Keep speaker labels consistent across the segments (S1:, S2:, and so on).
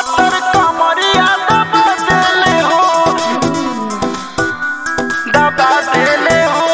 S1: पातर कमरिया दबा देले हो दबा देले हो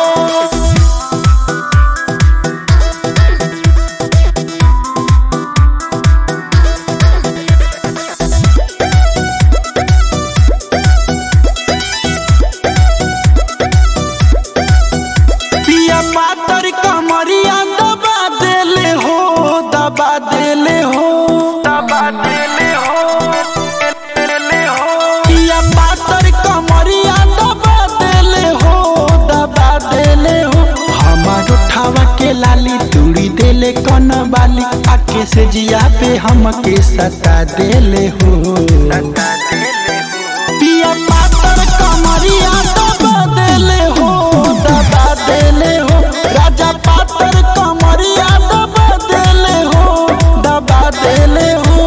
S1: पिया पातर कमरिया दबा देले हो दबा देले हो दबा देले हो देले हो पिया पातर कमरिया दबा देले हो दबा देले हो हमार उठावा के लाली तुड़ी देले कन बाली आके से जिया पे हमके सता देले हो सता देले हो पिया पातर कमरिया दबा देले हो दबा देले हो राजा पातर कमरिया दबा देले हो दबा देले हो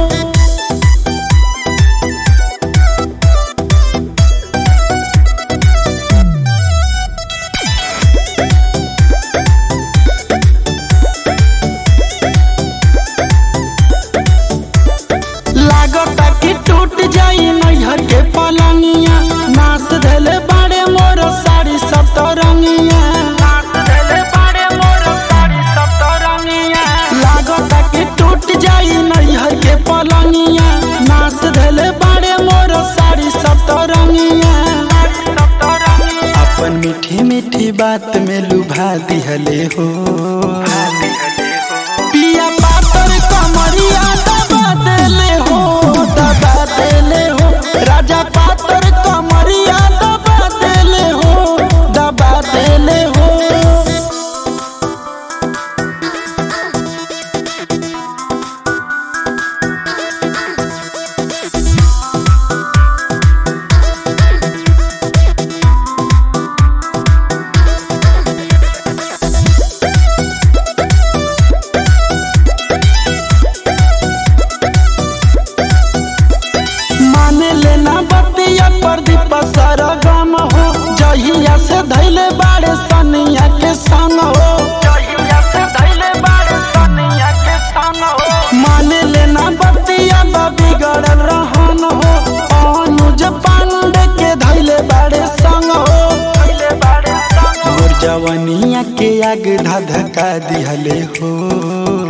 S1: लागता कि टूट जाई नैहर के पलंगिया नाच धले बाड़े मोर साड़ी सब तो रंगिया नाच धले बाड़े मोर साड़ी सब तो रंगिया लागता कि टूट जाई नैहर के पलंगिया नाच धले बाड़े मोर साड़ी सब तो रंगिया अपन मीठी मीठी बात में लुभा दिहले हो पिया पातर कमरिया दबा देले हो दबा देले हो राजा पातर कमरिया दबा देले हो दबा देले हो माने लेना बतिया प्रदीप सरगम हो जहिया से धैले बाड़े सनिया के संग हो जहिया से धैले बाड़े सनिया के संग हो माने लेना बतिया बिगड़ल रहन हो अनुज पांडे के धैले बाड़े संग हो धैले बाड़े संग मोर जवनिया के आग धधका दिहले हो